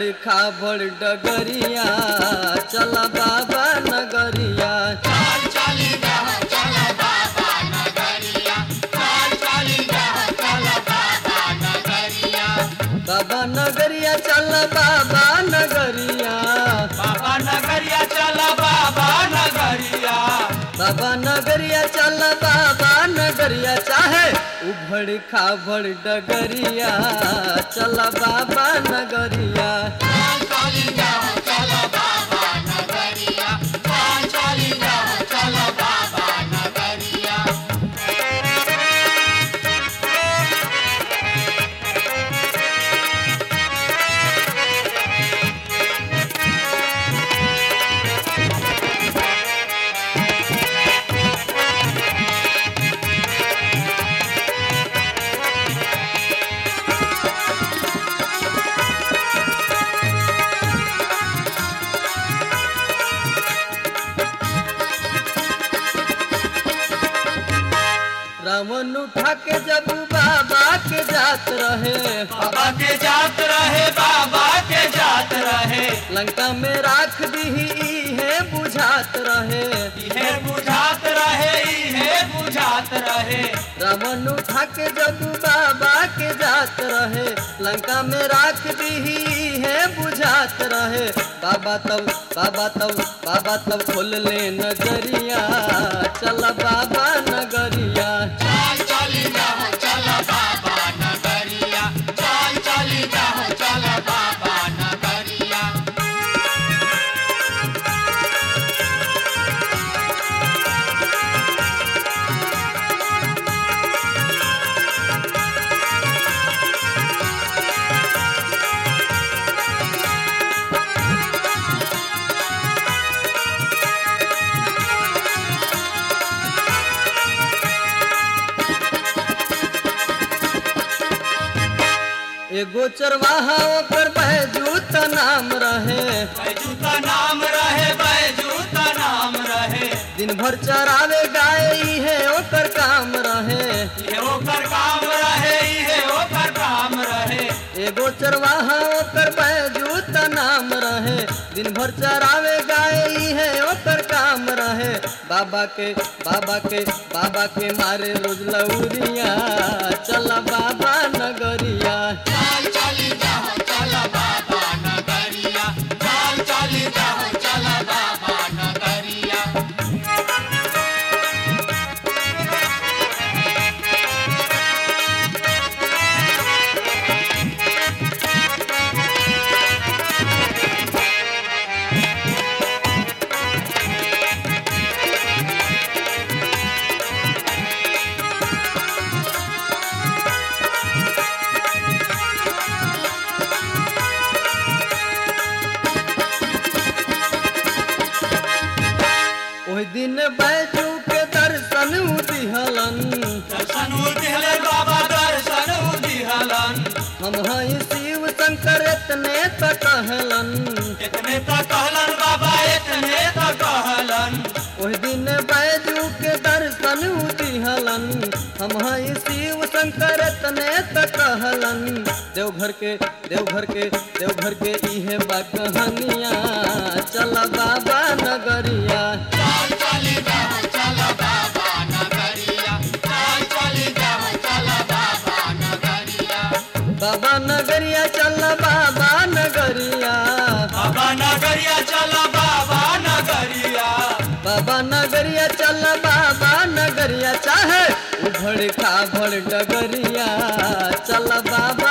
उभड़ खाबड़ डगरिया चल बाबा नगरिया बाबा नगरिया चल बाबा नगरिया बाबा नगरिया चला बाबा नगरिया बाबा नगरिया चल बाबा नगरिया चाहे उभड़ खाबड़ डगरिया चल बाबा नगरिया रावण उठा के जब बाबा के जात रहे बाबा के जात रहे बाबा के जात रहे लंका में राख दी है बुझात रहे इहे बुझात रहे इहे बुझात रहे रावण उठा के जब बाबा के जात रहे लंका में राख दी है बुझात रहे बाबा तब बाबा तब बाबा तब खोल ले नजरिया चल बाबा नगरिया एगो चरवाहा ओकर बैजूत नाम रहे बैजू का नाम रहे बैजू का नाम रहे दिन भर चरावे गाय है ओकर काम रहे इहे ओकर काम रहे इहे ओकर काम रहे एगो चरवाहा ओकर बैजूत नाम रहे दिन भर चरावे गाय है ओकर काम रहे बाबा के बाबा के बाबा के मारे रोज लौरिया चल बाबा नगरिया ओहि दिन बैजू के दर्शन दिहलन दर्शन दिहले बाबा दर्शन दिहलन हम हई शिव शंकर इतने त कहलन इतने तो कहलन बाबा इतने तो कहलन ओहि दिन बैजू के दर्शन दिहलन हम हई शिव शंकर इतने त कहलन देवघर के देवघर के देवघर के इहे बा कहानिया चल बाबा नगरिया बाबा नगरिया चल बाबा नगरिया बाबा नगरिया चला बाबा नगरिया बाबा नगरिया चल बाबा नगरिया चाहे उभड़ खाभड़ डगरिया चल बाबा